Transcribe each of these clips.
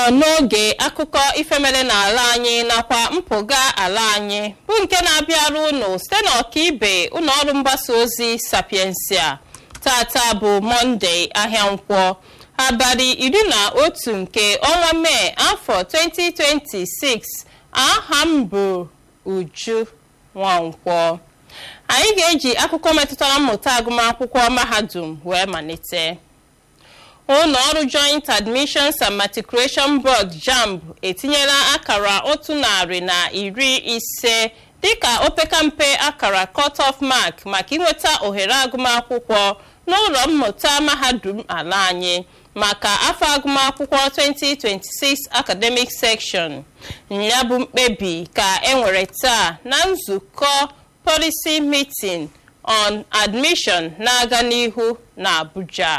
n'oge akụkọ ifemere n'ala anyị nakwa mpụga ala anyị bụ nke na-abịara unu site n'ọkaibe ụlọọrụ mgbasa ozi sapiensia tata bụ mọnde ahịa nkwọ abalị iri na otu nke ọnwa mee afọ 2026 aha m bụ uju nwankwọ anyị ga-eji akụkọ metụtara mmụta agụmakwụkwọ mahadum wee malite ụlọ ọrụ joint admissions and matriculation board jamb etinyela akara otu narị na iri ise dịka opekampe akara cut-off mark maka inweta ohere agụmakwụkwọ n'ụlọ mmụta mahadum ala anyị maka afọ agụmakwụkwọ 2026 academic section ya bụ mkpebi ka enwere taa na nzukọ policy meeting on admission na-aga n'ihu na Abuja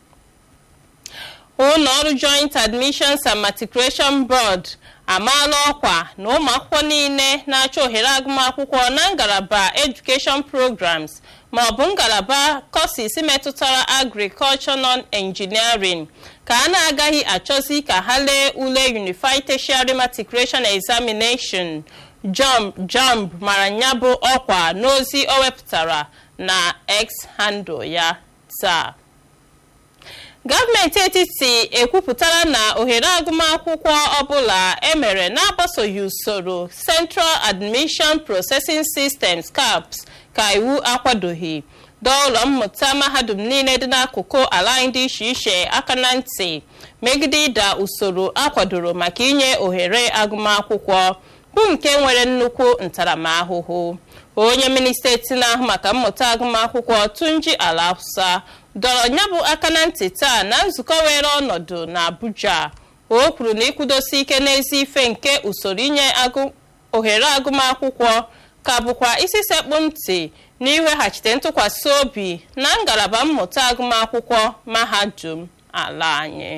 ụlọ ọrụ joint admissions and matriculation board amaala ọkwa na ụmụ akwụkwọ niile na-achọ ohere agụmakwụkwọ na ngalaba education programs ma ọ bụ ngalaba courses metụtara agriculture non-engineering ka a na-agaghị achọzi ka ha lee ule unified tertiary matriculation examination jump jump mara ya bụ ọkwa n'ozi o wepụtara na x handle ya taa gọọmenti etiti ekwupụtara na ohere agụmakwụkwọ ọbụla emere na-agbasoghị usoro Central Admission Processing Systems CAPS ka iwu akwadoghị dọọ ụlọ mmụta mahadum niile dị n'akụkụ ala anyị dị iche iche aka na ntị megide ịda usoro akwadoro maka inye ohere agụmakwụkwọ bụ nke nwere nnukwu ntaramahụhụ onye minista eti na-ahụ maka mmụta agụmakwụkwọ Tunji Alhassan dọrọ ya bụ aka na ntị taa na nzukọ were ọnọdụ na Abuja o kwuru na ịkwụdosi ike n'ezi ife nke usoro inye ohere agụmakwụkwọ ka bụkwa isi sekpụ ntị na iweghachite ntụkwasị obi na ngalaba mmụta agụmakwụkwọ mahadum ala anyị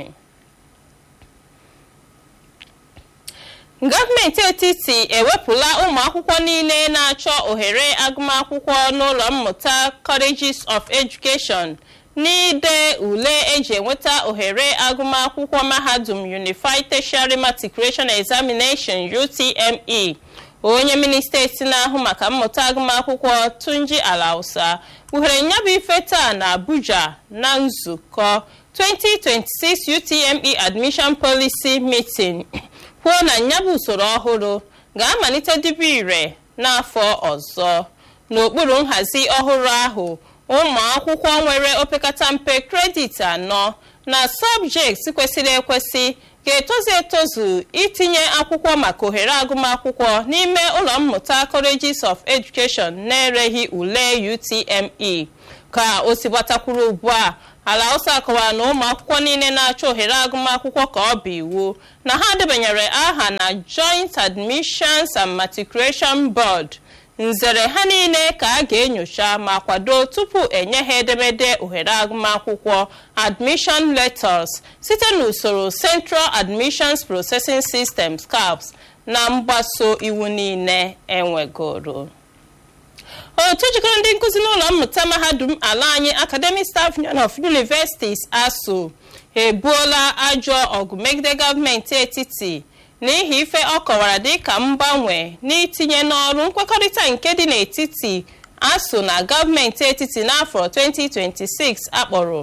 gọọmenti etiti ewepụla ụmụ akwụkwọ niile na-achọ ohere agụmakwụkwọ n'ụlọ mmụta colleges of education n'ide ule eji enweta ohere agụmakwụkwọ mahadum unified tertiary matriculation examination utme onye minista eti na-ahụ maka mmụta agụmakwụkwọ tunji alausa kpughere nyabụ ife taa na abuja na nzukọ 2026 utme admission policy meeting kwuo na nyabụ usoro ọhụrụ ga-amalite dibe ire n'afọ ọzọ n'okpuru nhazi ọhụrụ ahụ ụmụ akwụkwọ nwere opekata mpe kredit anọ na sọbjekti kwesịrị ekwesị ga-etozu etozu itinye akwụkwọ maka ohere agụmakwụkwọ n'ime ụlọ mmụta colleges of education na-ereghị ule UTME ka o si gbatakwuru ugbu a ala Hausa kọwara na ụmụ akwụkwọ niile na-achọ ohere agụmakwụkwọ ka ọ bụ iwu na ha debanyere aha na Joint Admissions and Matriculation Board nzere ha niile ka a ga-enyocha ma kwado tupu enye ha edemede ohere agụmakwụkwọ admission letters site n'usoro Central Admissions Processing Systems CAPS na mgbaso iwu niile enwegoro otu jikọrọ ndị nkụzi n'ụlọ mmụta mahadum ala anyị Academic Staff Union of Universities ASUU ebuola ajọ ọgụ megide gọọmenti etiti n'ihi ife ọ kọwara dịka mgbanwe n'itinye n'ọrụ nkwekọrịta nke dị n'etiti ASUU na gọọmenti etiti n'afọ 2026 akpọrọ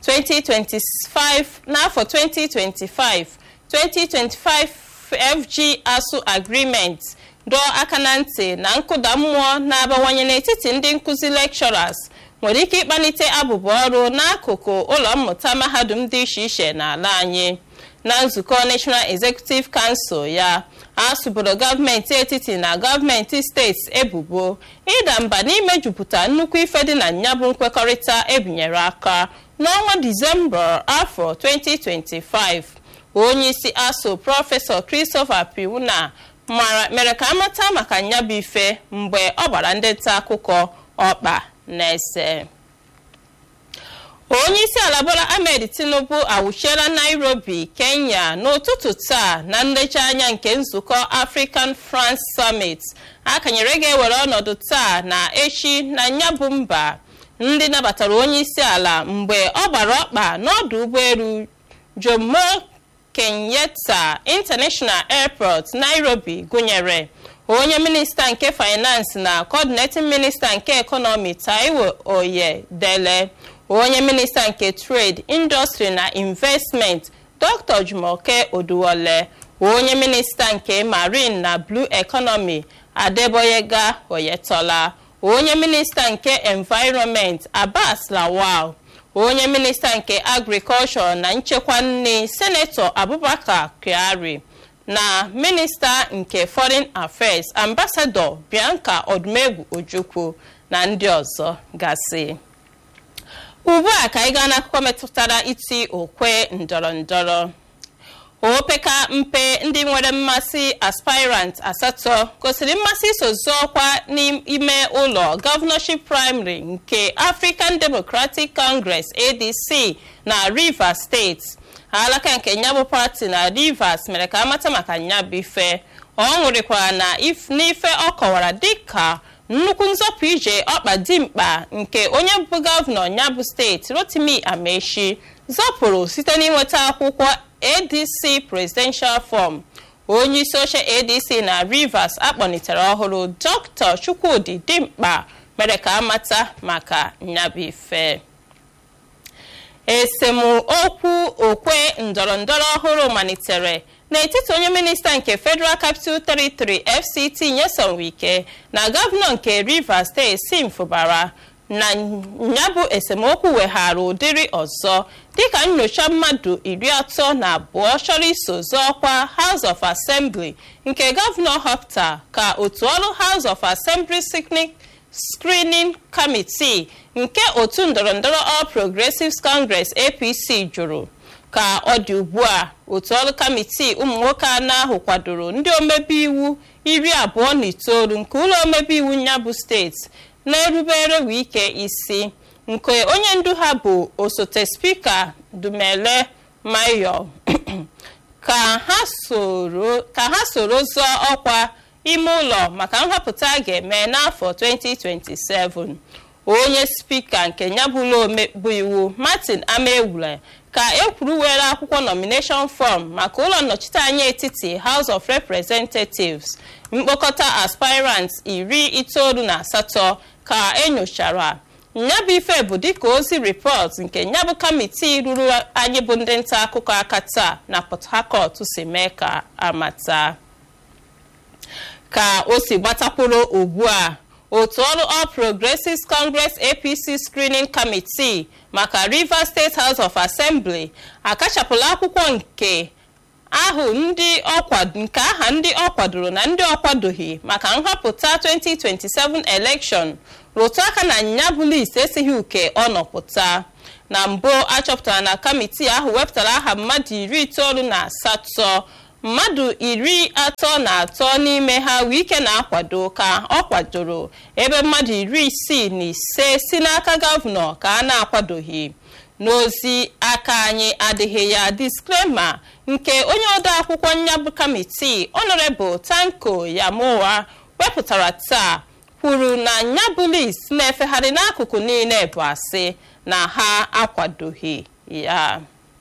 2025 n'afọ 2025 2025 FG ASUU Agreement dọọ aka na ntị na nkụda mmụọ na-abawanye n'etiti ndị nkụzi lecturers nwere ike ịkpalite abụba ọrụ n'akụkụ ụlọ mmụta mahadum dị iche iche n'ala anyị na nzukọ National Executive Council ya asụbụrụ gọọmenti etiti na gọọmenti steeti ebubo ịda mba n'imejupụta nnukwu ife dị na nyabụ nkwekọrịta ebinyere aka n'ọnwa Disemba afọ 2025 onye isi ASUU prọfesọ Christopher Piuna mere ka amata maka nyabụ ife mgbe ọ gbara ndị nta akụkọ ọkpa na-ese onye isi ala Bola Ahmed Tinubu awụchiela Nairobi Kenya n'ụtụtụ taa na nlejianya nke nzukọ African France Summit akanyere ga-ewere ọnọdụ taa na echi na nyabụ mba ndị nabatara onye isi ala mgbe ọ gbara ọkpa n'ọdụ ụgbọelu Jomo kenyatta international airport nairobi gụnyere onye minista nke finance na coordinating minista nke ekọnọmi taiwo oyedele onye minista nke trade industry na investment dr jumoke oduwole onye minista nke marine na blue economy adeboyega oyetola onye minista nke environment abbas lawal onye minista nke agriculture na nchekwa nri senetọ abubakar kyari na minista nke foreign affairs ambassador bianca odumegwu ojukwu na ndị ọzọ gasị ugbu a ka anyị gaa n'akụkọ metụtara iti okwe ndọrọ ndọrọ opeka mpe ndị nwere mmasị aspirant asatọ gosiri mmasị iso zụọ ọkwa n'ime ụlọ gọvanọship praịmarị nke african democratic congress adc na rivers steeti alaka nke nyabụ pati na rivers mere ka amata maka nyabụ ife ọ ṅụrịkwara na n'ife ọ kọwara dịka nnukwu nzọpụ ije ọkpa dimkpa nke onye bụ gọvanọ nyabụ steeti rotimi amechi zọpụrụ site n'inweta akwụkwọ adc presidential form onye isi oche adc na rivers akpọnitere ọhụrụ dr chukwudi dimkpa mere ka amata maka nyabife esemokwu okwe ndọrọndọrọ ọhụrụ malitere n'etiti onye minista nke federal capital territory fct nyesom wike na gọvanọ nke rivers steeti sim fụbara na nyabụ esemokwu weghara ụdịrị ọzọ dịka nyocha mmadụ iri atọ na abụọ chọrọ iso zọọkwa house of assembly nke gọvanọ hopta ka otu ọrụ house of assembly screening committee nke otu ndọrọndọrọ all progressives congress apc jụrụ ka ọ dị ugbu a otu ọrụ kamitii ụmụ nwoke anọ ahụ kwadoro ndị omebe iwu iri abụọ na itoolu nke ụlọ omebe iwu nyabụ steeti na-erubere wike isi nke onye ndu ha bụ osote spika dumele mayo ka ha soro zọọ ọkwa ime ụlọ maka nhọpụta a ga-eme n'afọ 2027 onye spika nke nyabụlụ bụ iwu martin amewule ka ekwuru were akwụkwọ nomination form maka ụlọ nnọchiteanya etiti house of representatives mkpokọta aspirants iri itoolu na asatọ ka enyochara nyabụ ife bụ dịka ozi rịpọt nke nyabụ kamitii ruru anyị bụ ndị nta akụkọ aka taa na port harcourt si mee ka amata ka o si gbatakwuru ugbu a otu ọrụ all progressives congress apc screening committee maka rivers state house of assembly akachapụla akwụkwọ nke ahụ ndị nke aha ndị ọ kwadoro na ndị ọ kwadoghị maka nhọpụta 2027 election rụtụ aka na nyabụ list esighị uke ọ nọpụta na mbụ achọpụtara na kamitii ahụ wepụtara aha mmadụ iri itoolu na asatọ mmadụ iri atọ na atọ n'ime ha wike na-akwado ka ọ kwadoro ebe mmadụ iri isii na ise si n'aka gọvanọ ka a na-akwadoghị n'ozi aka anyị adịghị ya disklema nke onye ode akwụkwọ nyabụ kamitii honorable tanko yamowa wepụtara taa kwuru na nyabụ list na-efegharị n'akụkụ niile bụ asị na ha akwadoghị ya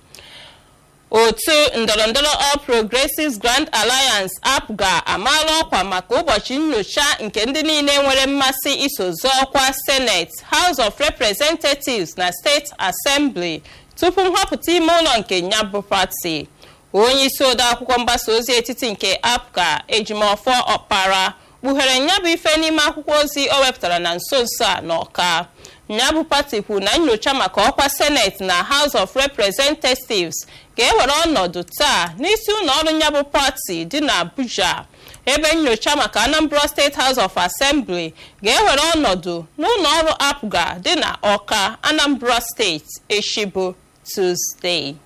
otu ndọrọndọrọ all progressives grand alliance apga amaala ọkwa maka ụbọchị nyocha nke ndị niile nwere mmasị iso zọọ ọkwa senate house of representatives na steeti assembly tupu nhọpụta ime ụlọ nke nyabụ pati onye isi odeakwụkwọ mgbasa ozi etiti nke apga ejimọfọ ọkpara kpughere nyabụ ife n'ime akwụkwọ ozi o wepụtara na nso nso a n'ọka nyabụ pati kwuru na nyocha maka ọkwa senate na house of representatives ga-ewere ọnọdụ taa n'isi ụlọ ọrụ nyabụ pati dị n'abuja ebe nyocha maka anambra state house of assembly ga-ewere ọnọdụ n'ụlọ ọrụ apga dị na ọka anambra steeti echibo tuzdee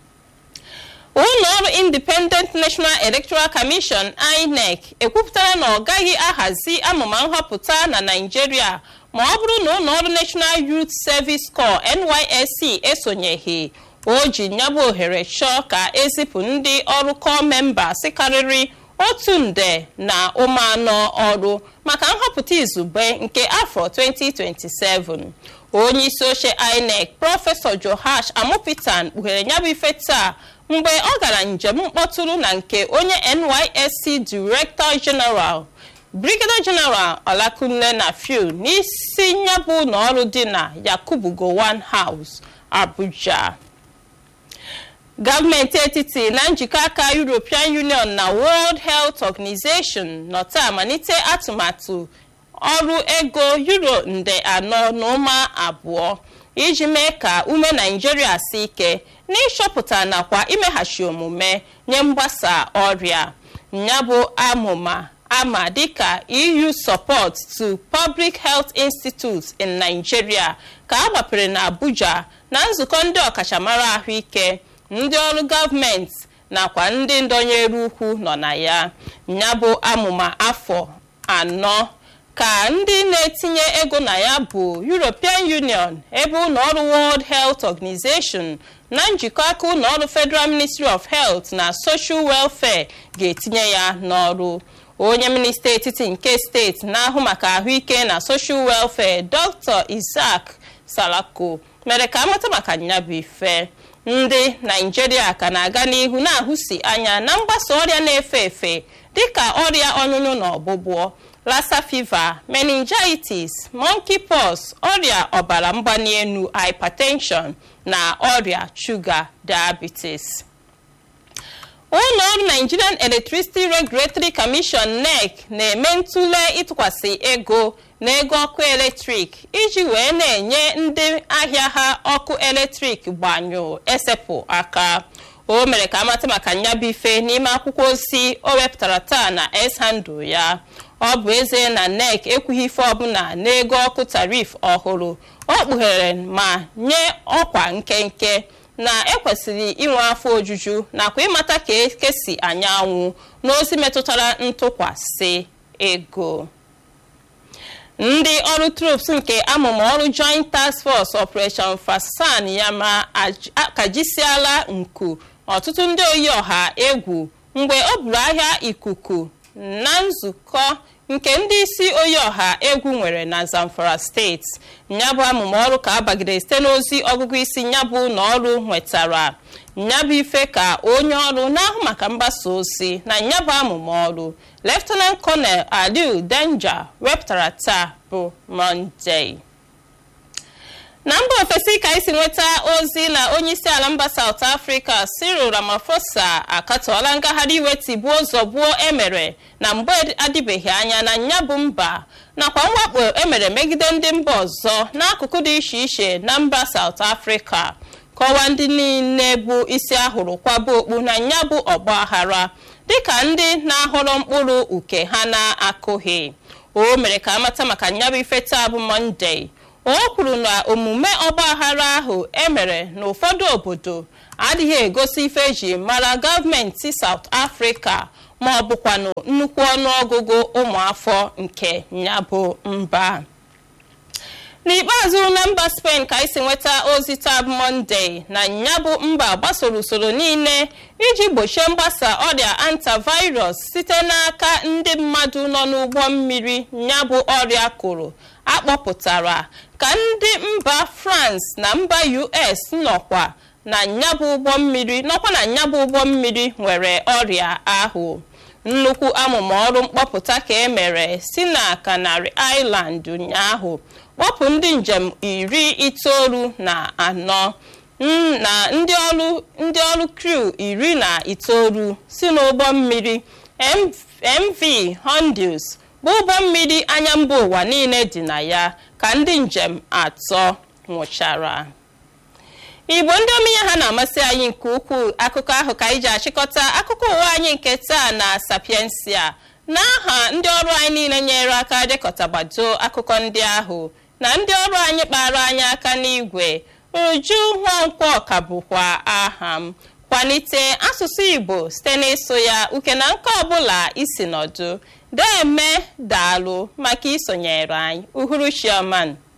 ụlọ ọrụ independent national electoral commission inec ekwupụtara na ọ gaghị ahazi amụma nhọpụta na naijiria ma ọ bụrụ na ụlọ ọrụ national youth service corps nysc esonyeghị o ji nyabụ ohere chọọ ka ezipụ ndị ọrụ kọọ memba karịrị otu nde na ụmụ anọ ọrụ maka nhọpụta izugbe nke afọ 2027 onye isi oche inec prọfesọ johash amupitan kpughere ya bụ ife taa mgbe ọ gara njem mkpọtụrụ na nke onye nysc director general brigadier general olakunle na fiu n'isi nyabụ ụlọọrụ dị na yakubu gowon house abuja gọọmenti etiti na njikọ aka european union na world health organization nọta amalite atụmatụ ọrụ ego euro nde anọ na ụma abụọ iji mee ka ume naijiria si ike n'ịchọpụta nakwa imeghachi omume nye mgbasa ọrịa ya bụ amụma ama dịka eu support to public health institutes in nigeria ka a gbapere na abuja na nzukọ ndị ọkachamara ahụike ndị ọrụ gọọmenti nakwa ndị ndọnyere ukwu nọ na ya ya bụ amụma afọ anọ ka ndị na-etinye ego na ya bụ european union ebe ụlọọrụ world health organization na njikọ aka ụlọọrụ federal ministry of health na social welfare ga-etinye ya n'ọrụ onye minista etiti nke steeti na-ahụ maka ahụike na social welfare dr isaac salako mere ka amata maka nyabụ ife ndị naijiria ka na-aga n'ihu na-ahụsi anya na mgbasa ọrịa na-efe efe dịka ọrịa ọnyụnyụ na ọgbụgbọ lassa fever meningitis monkeypox ọrịa ọbara mgbali elu hypertension na ọrịa shuga diabetes ụlọ ọrụ nigerian electricity regulatory commission nec na-eme ntụle ịtụkwasị ego na ego ọkụ eletrik iji wee na-enye ndị ahịa ha ọkụ eletrik gbanyụ esepụ aka o mere ka amata maka nyabụ ife n'ime akwụkwọ ozi o wepụtara taa na s-handle ya ọ bụ ezie na nec ekwughị ife ọbụla n'ego ọkụ tarif ọhụrụ ọ kpughere ma nye ọkwa nkenke na ekwesịrị inwe afọ ojuju nakwa ịmata ka ekesi anyanwụ n'ozi metụtara ntụkwasị ego ndị ọrụ troops nke amụma ọrụ joint task force operation fasan yama akajisiala nku ọtụtụ ndị oyi ọha egwu mgbe o buru ahịa ikuku na nzukọ nke ndị isi oyi ọha egwu nwere na zamfara steeti nyabụ amụma ọrụ ka abagide site n'ozi ọgụgụ isi nyabụ na ọrụ nwetara nyabụ ife ka onye ọrụ na-ahụ maka mgbasa ozi na nyabụ amụma ọrụ leftenant colonel aliu denja wepụtara taa bụ mọnde na mba ofesi ka isi nweta ozi na onye isi ala mba saut afrịka cyril ramaphosa akatọọla ngagharị iwe tigbuo zọgbuo emere na mgbe adịbeghị anya na nyabụ mba nakwa mwakpo emere megide ndị mba ọzọ n'akụkụ dị iche iche na mba saut afrịka kọwaa ndị niile bụ isi ahụrụ kwaba okpu na nyabụ ọgbaghara dịka ndị na-ahọrọ mkpụrụ uke ha na-akụghị o mere ka amata maka nyabụ ife taa bụ mọnde o kwuru na omume ọgbaghara ahụ emere n'ụfọdụ obodo adịghị egosi ife eji mara gọọmenti South Africa ma ọ bụkwanụ nnukwu ọnụọgụgụ ụmụafọ nke nyabụ mba n'ikpeazụ na mba Spain ka isi nweta ozi tab Monday na nyabụ mba gbasoro usoro niile iji gbochie mgbasa ọrịa antivirus site n'aka ndị mmadụ nọ n'ụgbọ mmiri nyabụ ọrịa kụrụ akpọpụtara ka ndị mba France na mba US nọkwa na nyabụ ụgbọ mmiri nọkwa na nyabụ ụgbọ mmiri nwere ọrịa ahụ nnukwu amụma ọrụ mkpọpụta ka e mere si na Canary Island ụnyaahụ kpọpụ ndị njem iri itoolu na anọ na ndị ọrụ ndị ọrụ crew iri na itoolu si n'ụgbọ mmiri MV Honduras bụ ụgbọ mmiri anya mba ụwa niile dị na ya ka ndị njem atọ nwụchara igbo ndị omenye ha na-amasị anyị nke ukwuu akụkọ ahụ ka anyị ji achịkọta akụkọ ụwa anyị nke taa na sapiensia n'aha ndị ọrụ anyị niile nyere aka dekọtagbado akụkọ ndị ahụ na ndị ọrụ anyị kpara anyị aka n'igwe uju nwankwo ka bụkwa aha m kwalite asụsụ igbo site n'ịsụ ya uke na nke ọbụla isi nọdụ deme daalụ maka isonyere anyị uhuruchi ọma